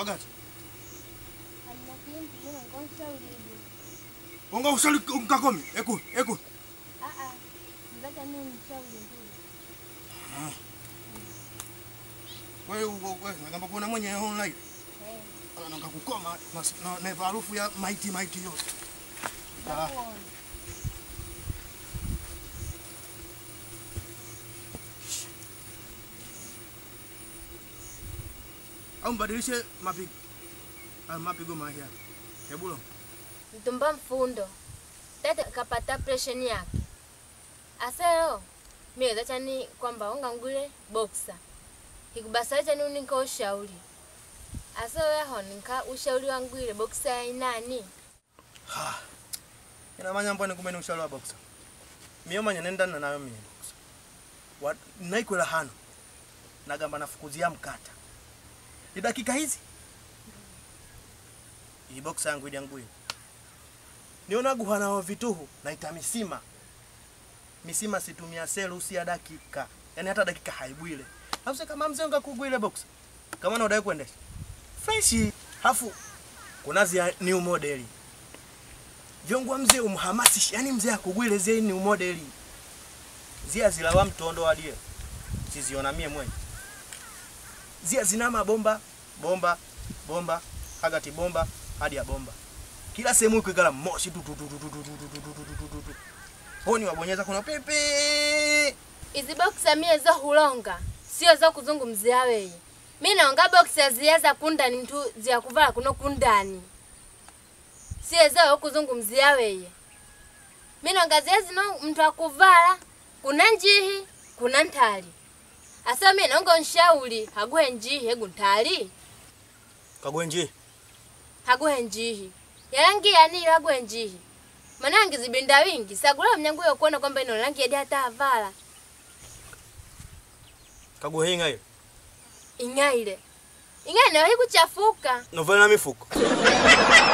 Wagati. Hamna kintu mimi ngonshauribu. Onga usali mkakomi. Eku, eku. Ah ah. Mzacha mimi mshauri ndio. Wewe wewe ngamba kuna mwenye online. Eh. Ananga kukoma mas- na na harufu ya maiti maiti yote. Ah. Nakuona. Au mbadilishe mapigo. Ah, mapigo mahia. Hebulo. Mtumba mfundo. Tete kapata pressure yake. Asero. Mimi zacha ni kwamba unga ngule boxer. Ikubasa cha nini nika ushauri. Asero yaho nika ushauri wangu ile boxer ya inani. Ha. Ina manya mbone kumene ushauri wa boxer. Miyo manya nenda na nayo mimi boxer. Wa naikwela hano. Nagamba nafukuzia mkata. Ni dakika hizi. Hii boxer yangu ili yangu hii. Niona guhana wa vituhu naita misima. Misima situmia selu si ya dakika. Yaani hata dakika haibwile. Hafu kama mzee ngakugwile boxer. Kama na udai kuendesha. Fresh. Hafu kunazi ya new model vyongwa mzee umhamasishi yani mzee akugwile zee ni umodeli zia zilawa mtondo walie siziona mie mwenye zia zina mabomba bomba bomba hagati bomba hadi ya bomba kila sehemu ikikala moshi tu tu tu tu tu tu tu tu tu tu tu tu tu tu honi wabonyeza kuna pepe Izi boxer mie zo hulonga. Sio zo kuzungumzia wewe. Mimi naonga boxer ziyaza kundani ntu zia kuvala kuno kundani. Sio zo kuzungumzia wewe. Mimi naonga ziyazi no mtu akuvala kuna njihi kuna ntali. Asa mimi naonga nshauri haguhe njihi hegu ntali. kagwenji Haguhe njihi. Yarangi yani haguhe njihi. Manangi zibinda wingi sagula mnyangu yo kuona kwamba ino rangi hadi hata avala. kagwehinga hiyo Ingaile. Ingaile na kuchafuka. novela na mifuko